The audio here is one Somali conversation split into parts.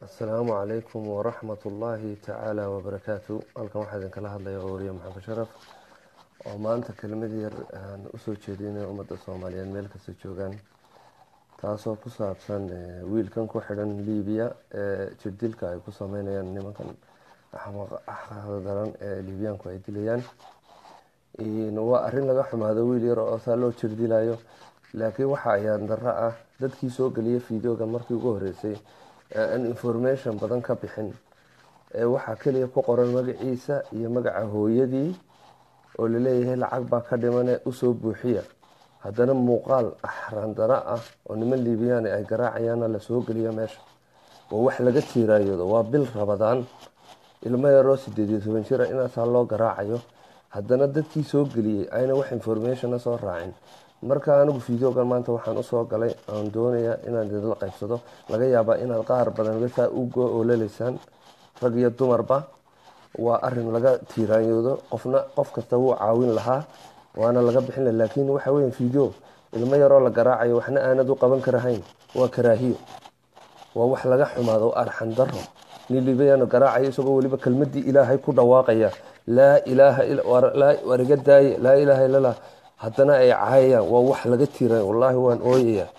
asalaamu calaykum waraxmat ullaahi tacaala wabarakaatu halkan waxaa idinkala hadlaya ooriye maxamed sharaf oo maanta kelmad yar aan usoo jeedinay ummadda soomaaliyeed meel kasta joogaan taasoo ku saabsan wiilkan ku xidhan libiya ee jirdilka ay ku sameynayaan nimankan daran ee libiyaanku ay dilayaan waa arrin laga xumaado wiil yar oo saa loo jirdilayo laakiin waxa ayaan darro ah dadkii soo geliya videoga markii ugu horeysay aan information badan ka bixin ee waxaa keliya ku qoran magaciisa iyo magaca hooyadii oo laleeyahay lacag baa ka dhimane usoo buuxiya haddana muuqaal axrandaro ah oo niman liibiyaan ay garaacayaana lasoo geliya meesha waa wax laga tiiraayado waa bil rabadaan ilmo yaroo sideed iyo toban jira inaasaa loo garaacayo haddana dadkii soo geliyey ayna wax informationa soo raacin marka anigu videogan maanta waxaan usoo galay aan doonayaa inaan idinla qaybsado laga yaabaa inaad qaar badan gasaa u go ololaysaan rag iyo dumarba waa arin laga tiiraanyoodo qofna qof kasta wuu caawin lahaa waana laga bixin laha laakiin waxa weya video ilmo yaroo la garaacayo waxna aanad u qaban karahayn waa karaahiyo waa wax laga xumaado arxan daro nin libayano garaacayo isagoo weliba kelmadii ilaahay ku dhawaaqaya laa ilaaha war iga daaye laa ilaaha illallah haddana ay caayayaan waa wax laga tiiran wallaahi waan ooyayaa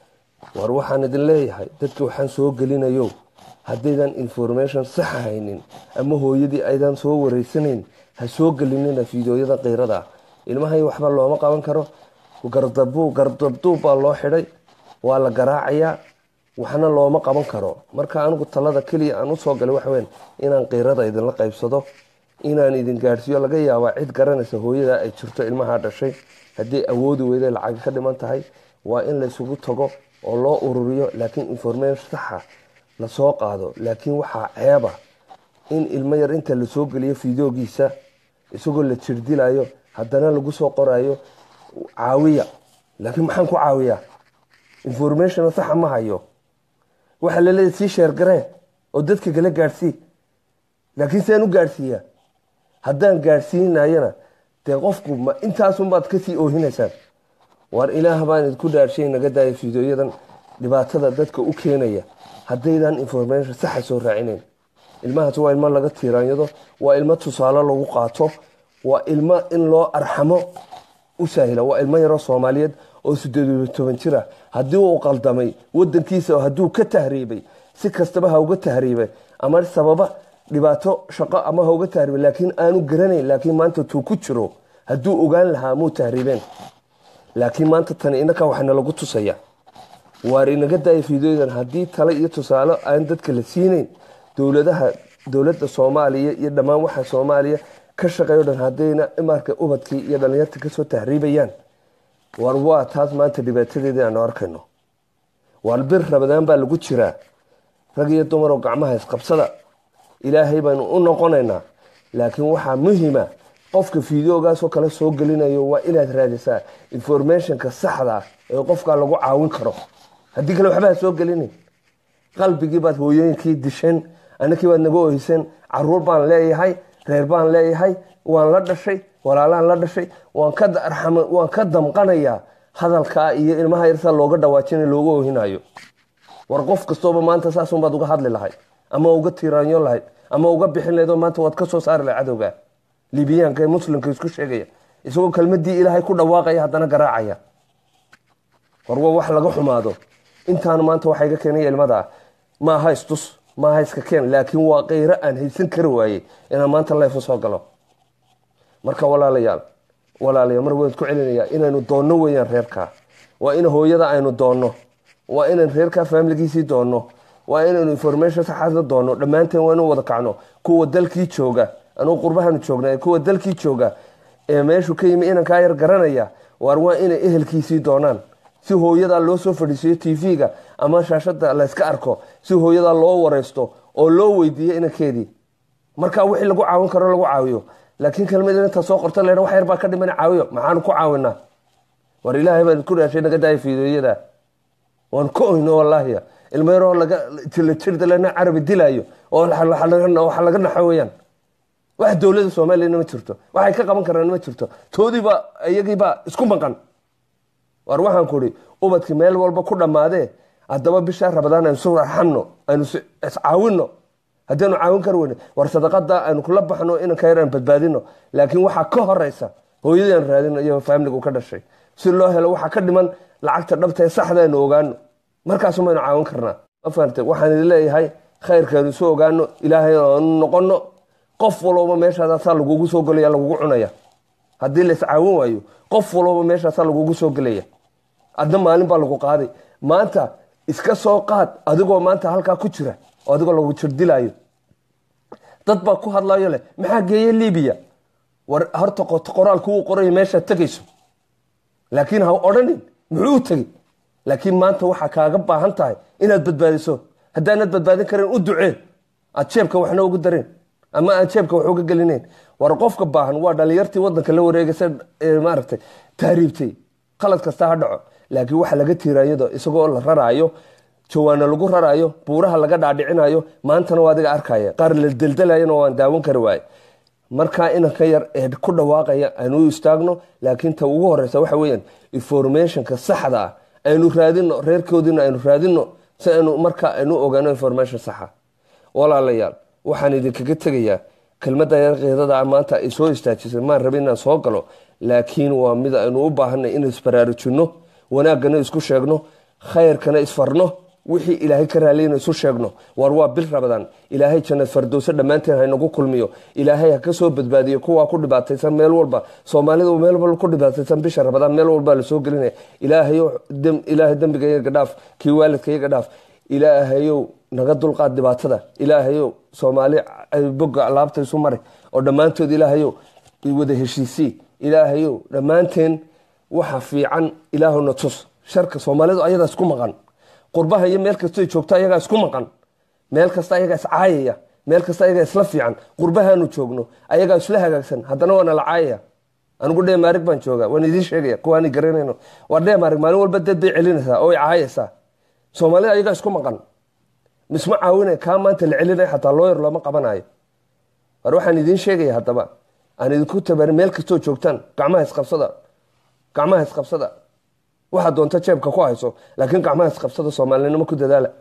war waxaan idin leeyahay dadka waxaan soo gelinayo haddaydan information saxa haynin ama hooyadii aydan soo wareysanayn ha soo gelinina fideoyada keyrada ilmahay waxba looma qaban karo gardabuu gardabduub baa loo xidhay waa la garaacayaa waxna looma qaban karo marka anigu talada keliya aan usoo galay waxaweyn inaan keyrada idinla qaybsado inaan idin gaadhsiiyo laga yaabaa cid garanaysa hooyada ay jirto ilmaha dhashay haddii awoodi weyda lacag ka dhiman tahay waa in laysugu tago oo loo ururiyo laakiin information saxa lasoo qaado laakiin waxaa ceeba in ilmo yar inta lasoo geliyo fideogiisa isagoo la jirdilayo haddana lagu soo qorayo caawiya laakiin maxaan ku caawiyaa information saxa ma hayo waxaa laleeya sii sheergaree oo dadka kala gaadhsii laakiin siaan u gaadhsiiyaa haddaan gaadhsiinayana dee qofku ma intaasunbaad kasii oohinaysaan waar ilaah baan idinku dhaarshay naga daaya fideoyadan dhibaatada dadka u keenaya haddaydan information saxa soo raacinayn ilmahaas waa ilmo laga tiiraanyado waa ilmo tusaale lagu qaato waa ilmo in loo arxamo u saahila waa ilmo yaroo soomaaliyeed oo sideed iyo toban jira haddii uu qaldamay wadankiisa hadduu ka tahriibay si kastaba ha uga tahriibay ama sababa dhibaato shaqo ama ha uga tahriibay laakiin aanu garanayn laakiin maanta tuu ku jiro hadduu ogaan lahaa muu tahriibeen laakiin maanta tani inaka waxana lagu tusaya waar inaga daaya fideoyadan haddii tale iyo tusaale aan dadka la siinayn dowladaha dowladda soomaaliya iyo dhammaan waxa soomaaliya ka shaqeeyo dhan haddayna imarka ubadkii iyo dhalinyarta kasoo tahriibayaan waar waa taas maanta dhibaatadeedii aanu arkayno waar bir rabadaan baa lagu jiraa rag iyo dumaroo gacmaha isqabsada ilaahay baanu u noqonaynaa laakiin waxaa muhima qofka fideogaasoo kale soo gelinayo waa inaad raadisaa informationka saxda ah ee qofkaa lagu caawin karo haddii kale waxba ha soo gelinin qalbigii baad hooyooyinkii disheen anakii baad naga oyseen caruur baan leeyahay reer baan leeyahay waan la dhashay walaalaan la dhashay waan ka damqanayaa hadalkaa iyo ilmaha yarsaa looga dhawaajina looga ohinayo war qof kastooba maanta saasunbaad uga hadli lahayd ama uga tiiraanyo lahayd ama uga bixin lahayd oo maanta waad ka soo saari lahayd cadowga libiyaanka ee muslimka isku sheegaya isagoo kelmadii ilaahay ku dhawaaqaya haddana garaacaya war waa wax laga xumaado intaan maanta waxaa iga keenaya ilmada maaha istus maaha iska keen laakiin waa keyro aan haysan kari waayey inaan maanta leefu soo galo marka walaalayaal walaalayaal mar waan isku celinayaa inaynu doonno weeyaan reerkaa waa in hooyada aynu doonno waa inaan reerkaa faamiligiisii doonno waa inaynu information saxaasna doonno dhammaanteen waa inu wada kacno kuwa dalkii jooga anugu qurbahanu joognaa kuwa dalkii jooga ee meeshu ka yimi inankaa yar garanaya waar waa inay ehelkiisii doonaan si hooyadaa loo soo fadhiisiyo tv-ga ama shaashada layska arko si hooyadaa loo wareysto oo loo weydiiyo inankeedii markaa wixii lagu caawin karo lagu caawiyo laakiin kelmad inta soo qorta le wax yar baa ka dhiman caawiyo maxaanu ku caawinaa war ilaahay baan isku dhaashay naga daaya fideoyada waan ka oyno wallaahiya ilmo yaroo la jirdalena carabi dilaayo oo waxa laga naxo weyaan wax dowlada soomaaliyana ma jirto waxay ka qaban karaan ma jirto toodiiba iyagiibaa isku maqan war waxaan ku ihi ubadki meel walba ku dhammaadee haddaba bishaa rabadaan aynu isu raxamno aynu iscaawino haddianu caawin kar weyne war sadaqada aynu kula baxno inanka yar aan badbaadino laakiin waxaa ka horeysa hooyadii aan raadino iyo faamiligu ka dhashay si loo helo waxaa ka dhiman lacagta dhabta ee saxda aynu ogaano markaasu maynu caawin karnaa mafahamte waxaan idin leeyahay khayrkeenu isu ogaano ilaahay aanu noqono qof walooba meeshaasaa lagugu soo gelaya lagugu cunaya haddii la iscaawin waayo qof walooba meeshaasaa lagugu soo gelaya adna maalin baa lagu qaaday maanta iska soo qaad adigoo maanta halkaa ku jira oo adigoo lagu jirdilaayo dad baa ku hadlayo leh maxaa geeye libiya war horta qoraalku uu qoraya meeshaad tegayso laakiin ha odhanin muxuu u tegey laakiin maanta waxaa kaaga baahan tahay inaad badbaadiso haddaanad badbaadin karin u ducee aad jeebka waxna ugu dareen ama aan jeebka wax uga gelinayn war qofka baahan waa dhalinyartii wadanka la wareegaysa maaragtay tahriibtay qalad kasta ha dhaco laakiin waxa laga tiirayado isagoo la raraayo jawaana lagu raraayo buuraha laga dhaadhicinayo maantana waa adiga arkaya qaar la deldelayana waan daawan kari waaye markaa inanka yar ee ku dhawaaqaya aynu u istaagno laakiin ta ugu horeysa waxa weyaan informationka saxda ah aynu raadino reerkoodiina aynu raadino si aynu markaa aynu ogaano information saxa walaalayaal waxaan idinkaga tegayaa kelmadda yarkeedada maanta ay soo istaajisay maan rabin inaan soo galo laakiin waa mid aynu u baahanay inaan isbaraarujinno wanaaggana isku sheegno khayrkana isfarno wixii ilaahay ka raaliyana isu sheegno war waa bil rabadaan ilaahay jannad fardowse dhammaanteen haynagu kulmiyo ilaahay ha ka soo badbaadiyo kuwaa ku dhibaataysan meel walba soomaalida meel walba ku dhibaataysan bisha rabadaan meel walbaa lasoo gelinaya ilaahayow ilaahay dembiga iyaga dhaaf kii waalidka iyaga dhaaf ilaahayow naga dulqaad dhibaatada ilaahayow soomaali boga laabta isu mari oo dhammaantood ilaahayow wada heshiisii ilaahayow dhammaanteen waxa fiican ilaahuna tus sharka soomaalidu ayadaa isku maqan qurbaha iyo meel kastoo joogto ayagaa isku maqan meel kasta ayagaa iscaayaya meel kasta ayagaa isla fiican qurbahaanu joogno ayagaa isla hagaagsan haddana waana la caayaya anigu dheemaarig baan jooga waan idiin sheegaya kuwaani garanayno waa dheemaarig maalin walba dad bay celinaysaa oo ay caayaysaa soomaalida ayagaa isku maqan misma caawinay kaa maanta la celinay xataa looyar looma qabanayo war waxaan idiin sheegaya haddaba aan idinku tabarin meel kastoo joogtaan gacmaha isqabsada gacmaha isqabsada waxaad doonta jeebka ku hayso laakiin gacmaha isqabsada soomaalinimo ku dadaala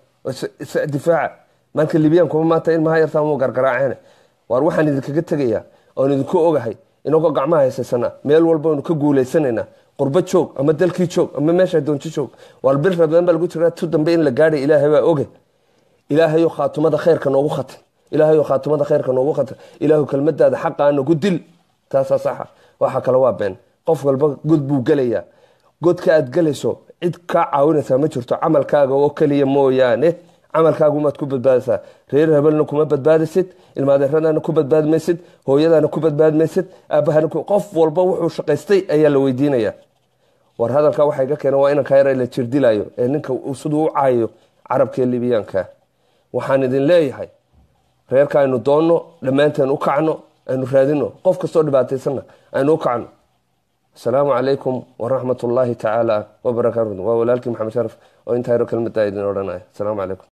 difaaca marka libyan kuma maanta ilmaha yartaa mu gargaraaceen waar waxaan idinkaga tegayaa oon idinku ogahay inagoo gacmaha haysaysana meel walba aynu ka guuleysanayna qurbo joog ama dalkii joog ama meesha doonto joog waar bil rabadaan baa lagu jiraa tu dambe in la gaadhay ilaahay baa oge ilaahayo khaatumada khayrka noogu khatin ilaahayo khaatumada khayrka noogu khatin ilaahu kelmadaada xaqaa nagu dil taasaa saxa waxa kale waa been qof walba god buu gelayaa godka aad gelayso cid kaa caawinaysaa ma jirto camalkaaga oo keliya mooyaane camalkaagumaad ku badbaadaysaa reer hebelna kuma badbaadisid ilmaadeeradana ku badbaadi maysid hooyadana ku badbaadi maysid aabahana qof walba wuxuu shaqaystay ayaa la weydiinaya war hadalkaa waxaa iga keena waa inanka yar la jirdilayo ee ninka siduu u caayayo carabka libiyaanka waxaan idin leeyahay reerka aynu doonno dhammaanteen u kacno aynu raadino qof kastoo dhibaataysanna aynu u kacno asalaamu calaykum waraxmat ullaahi tacaala wabarakaatu waa walaalkii maxamed sharaf oo intaa yaro kelmada idin odhanaya asalaamu calaykum